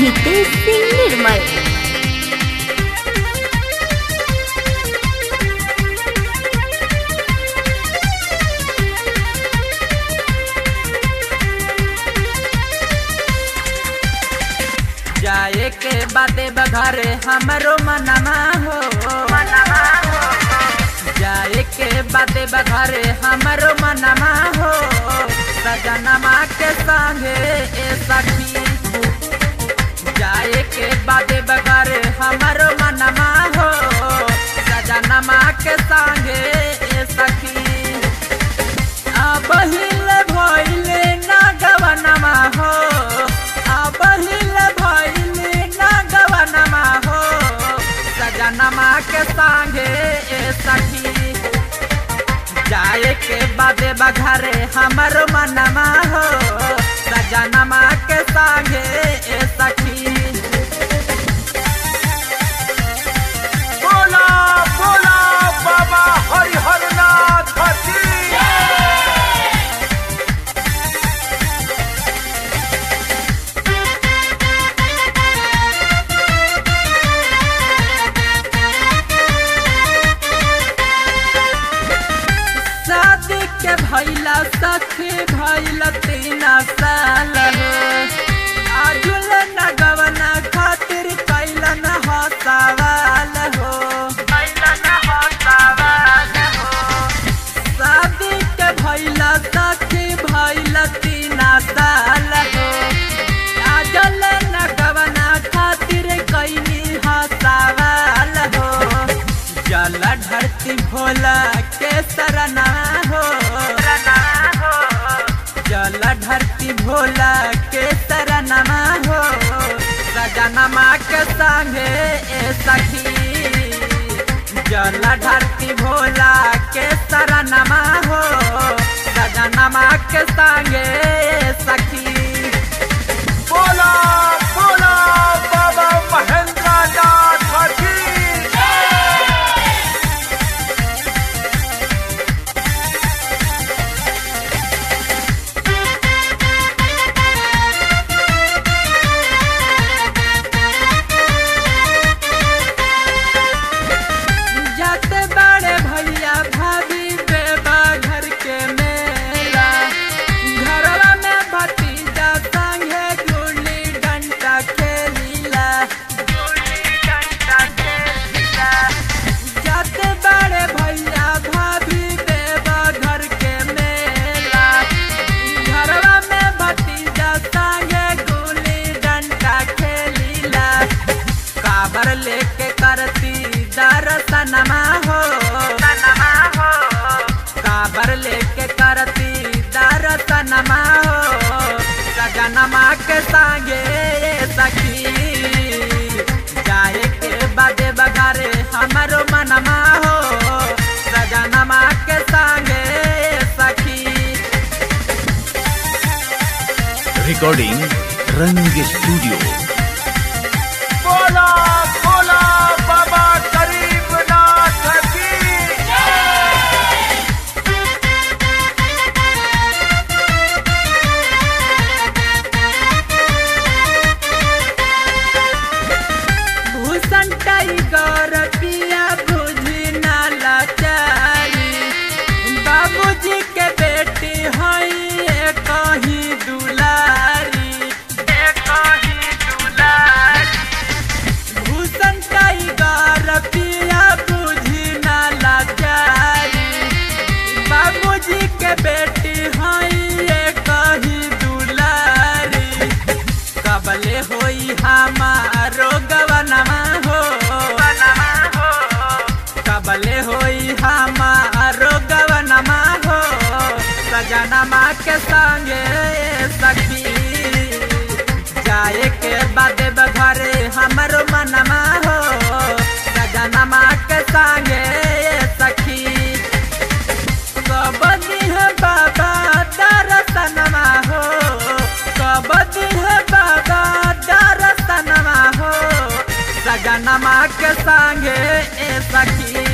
नितेश सिंह निर्मल जाए के बाते बघरे हमरो मनमा हो जाए के बाते बघरे हमरो मनमा हो सजनमा के संगे ए सखी जाए के बाते बघरे हमरो मनमा हो सजनमा के संगे ए सखी अबहिल भइले ना गवनमा हो अबहिल भइले ना गवनमा हो सजनमा के संगे ए सखी जाए के बाबे बघरे हमर मनमा हो सजनमा के संगे ए सखी बोला बोला बाबा हरिहर नाथ की शादी के भैला सखी भैला तीन साल हो आजुल नगवना खातिर कैलन हो सवाल हो कैलन हो सवाल हो शादी के भैला सखी भैला तीन साल हो आजुल नगवना खातिर कैनी हो सवाल हो जल धरती भोला के सरना हो जल धरती भोला के सरनमा हो सजनमा के संगे ए सखी जल धरती भोला के सरनमा हो सजनमा के संगे ए सखी बोला बोला बाबा महेंद्र नाथ की जात बड़े भैया भाभी बेबा घर के मेला घरवा में भतीजा संगे गुल्ली डंडा खेलीला जात बड़े भैया भाभी बेबा घर के मेला घरवा में भतीजा संगे गुल्ली डंडा खेलीला काबर लेके करती दर्शनमा हो काबर लेके करती दर्शनमा हो सजनमा के संगे सखी जाए के बादे बगारे हमरो मनमा हो सजनमा के संगे सखी recording रंग स्टूडियो बोला बोला बाबा गरीब नाथ की भूषण टाइगर पिया बुझी ना लाचारी बाबूजी के बेटी हई कहीं दुलारी कहीं दुलारी भूषण टाइगर पिया बुझी ना लाचारी बाबूजी के बेटी हई कहीं दुलारी कबले होई हमारो गवनमा हो कबले होई हमारो गवनमा हो सजनमा के संगे सखी जाए के बाद घरे हमरो मनमा हो सजनमा के संगे सखी कबदी है बाबा दर्शनमा हो कबदी है बाबा दर्शनमा हो सजनमा के संगे ए सखी